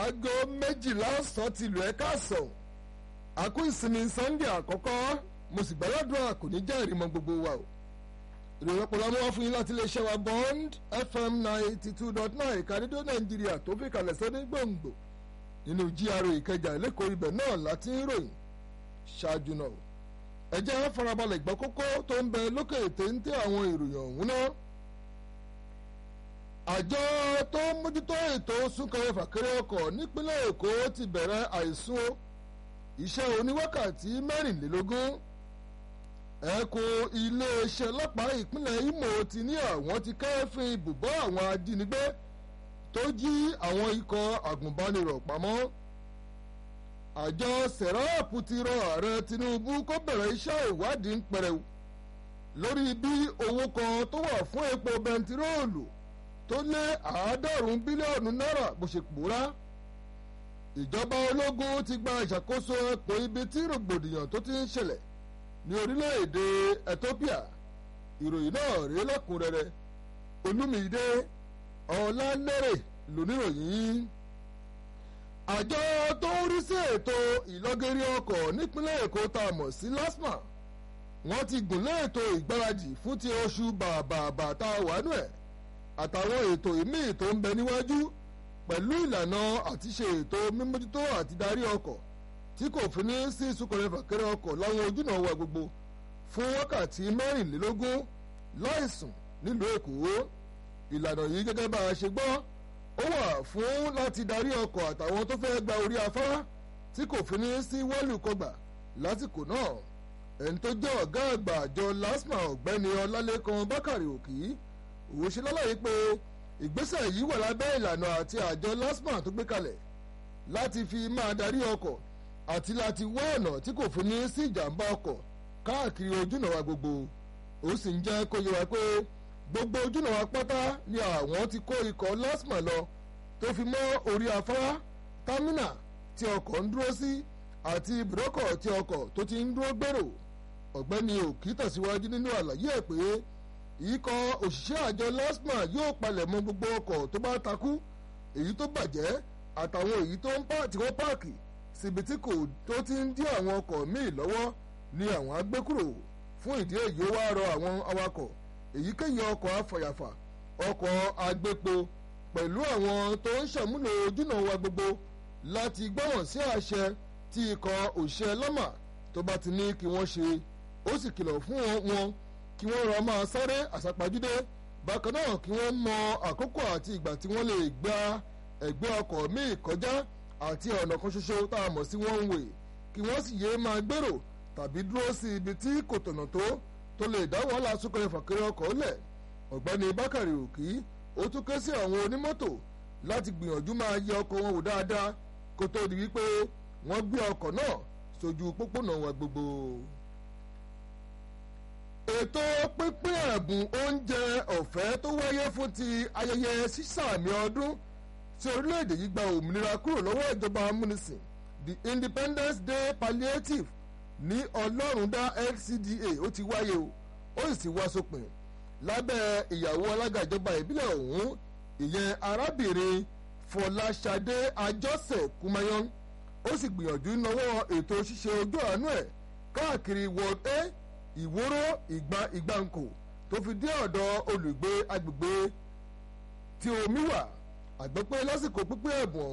aago méjìlá ọ̀sán ti lù ẹ́ káàsán àkó ìsinmi sunday àkọ́kọ́ mo sì gbàládùn kò ní jẹ́ ìrìmọ̀ gbogbo wa o ìròyìn ọpọlọ mú wá fún yín láti iléeṣẹ́ wa bond fm ninety two dot nine ìkàdédé nàìjíríà tó fi kalẹ̀ sọ́dún gbòǹgbò nínú GRA ìkẹjà lẹ́kọ̀ọ́ ibẹ̀ náà láti ń ròyìn ṣáájú náà ẹ jẹ́ farabalẹ̀ gbọ́ kókó tó ń bẹ lókè téńté àwọn ìròyìn ọ̀hún náà àjọ tó ń mójútó ètò súnkẹrẹ fàkẹrẹ ọkọ̀ nípínlẹ̀ èkó ti bẹ̀rẹ̀ àìsùn iṣẹ́ oníwákàtí mẹ́rìnlélógún ẹkùn iléeṣẹ́ ọlọ́pàá ìpínlẹ̀ Imo ti ní àwọn ti kẹ́fìn ibùbọ́ àwọn ajínigbé tó jí àwọn ikọ̀ àgùnbánirọ̀ pamọ́ àjọ sẹ̀ráàpù ti rọ ààrẹ Tinubu kó bẹ̀rẹ̀ iṣẹ́ ìwádìí ń pẹrẹu lórí bí owó kan tó wà fún epo bẹntiróòlù tó lé àádọ́rùn-ún bílíọ̀nù náírà bó ṣe pòórá ìjọba ológun ti gba ìṣàkóso ẹkùn ibi tí rògbòdìyàn tó ti ń ṣẹlẹ̀ ní orílẹ̀-èdè Ethiopia ìròyìn náà rèé lẹ́kùnrẹ́rẹ́ Olúmídé Ọlálẹ́rẹ̀ lóníròyìn àjọ tó ń rí sí ètò ìlọ́gẹ́rí ọkọ̀ nípínlẹ̀ Èkó tá a mọ̀ sí LASTMA wọ́n ti gùnlé ètò ìgbáradì fún ti oṣù bàbàbà tá a wà nù ẹ̀ àtàwọn ètò ìmíì tó ń bẹ níwájú pẹ̀lú ìlànà àti ṣe ètò mímójútó àti darí ọkọ̀ tí kò fi ní sí súnkẹrẹ fàkẹrẹ ọkọ̀ láwọn ojúnà wa gbogbo fún wákàtí mẹ́rìnlélógún láìsùn nílùú Èkó ìlànà yìí gẹ́gẹ́ bá a ṣe gbọ́ ó wà fún láti darí ọkọ̀ àtàwọn tó fẹ́ gba orí afárá tí kò fi ní sí wọ́ọ̀lù kọgbà lásìkò náà ẹni tó jẹ́ ọ̀gá àgbà àjọ LASTMA ọ̀gbẹ́ni Ọlálékan Bákàrè Òkì òun ṣe lálàyé pé ìgbésẹ̀ yìí wà lábẹ́ ìlànà àti àjọ LASTMA tó gbé kalẹ̀ láti fi máa darí ọkọ̀ àti láti wá ọ̀nà tí kò fi ní sí ìjàmbá ọkọ̀ káàkiri ojúnà wa gbogbo ó sì ń jẹ́ kó yé wa pé gbogbo ojúnà wa pátá ni àwọn ti kó ikọ̀ LASTMA lọ tó fi mọ́ orí afárá támínà tí ọkọ̀ ń dúró sí àti ibùdókọ̀ tí ọkọ̀ tó ti ń dúró gbèrò ọ̀gbẹ́ni òkì tẹ̀síwájú nínú àlàyé ẹ̀ pé ikọ̀ òṣìṣẹ́ àjọ LASTMA yóò palẹ̀ mọ́ gbogbo ọkọ̀ tó bá takú èyí tó bàjẹ́ àtàwọn èyí tó ń pa tí wọ́n páàkì síbi tí kò tó ti ń dí àwọn ọkọ̀ míì lọ́wọ́ ni àwọn agbékúrò fún ìdí èyí ó wá rọ àwọn awakọ̀ èyíkéyìí ọkọ̀ afọ̀yàfà ọkọ̀ agbépo pẹ̀lú àwọn tó ń ṣàmúlò ojúnà wa gbogbo láti gbọ́wọ̀n sí àṣẹ tí ikọ̀ òṣìṣẹ́ lọ́mà tó bá ti ní kí wọ́n ṣe ó sì kìlọ̀ fún wọn kí wọ́n rọ máa sáré àsápajúdé bákan náà kí wọ́n mọ àkókò àti ìgbà tí wọ́n lè gba ẹ̀gbẹ́ ọkọ̀ míì kọjá àti ọ̀nà kan ṣoṣo tá a mọ̀ sí one way kí wọ́n sì yéé máa gbèrò tàbí dúró sí ibi tí kò tọ̀nà tó tó lè dá wàhálà súnkẹrẹ fàkẹrẹ ọkọ̀ lẹ̀ ọ̀gbẹ́ni Bákàrè Òkì ó tún ké sí àwọn onímọ́tò láti gbìyànjú máa yẹ ọkọ̀ wọn wò dáadáa kó tó di wípé wọ́n gbé ọkọ̀ náà sójú pópónà wa gbogbo ètò pínpín ẹ̀bùn oúnjẹ ọ̀fẹ́ tó wáyé fún ti ayẹyẹ sísàmì ọdún tí orílẹ̀-èdè yìí gba òmìnira kúrò lọ́wọ́ ìjọba amúnisìn the Independence Day Palliative ní ọlọ́rundá LCDA ó ti wáyé o ó sì ti wá sópin lábẹ́ ìyàwó alága ìjọba ìbílẹ̀ ọ̀hún ìyẹn arábìnrin Fọláṣadé Àjọṣe Kumayan ó sì gbìyànjú náwó ètò ṣíṣe ojú àánú ẹ̀ káàkiri Ward A ìwóró ìgbà ìgbàǹkò tó fi dé ọ̀dọ̀ olùgbé agbègbè tí omi wà àgbẹ̀pẹ́ lásìkò pípín ẹ̀bùn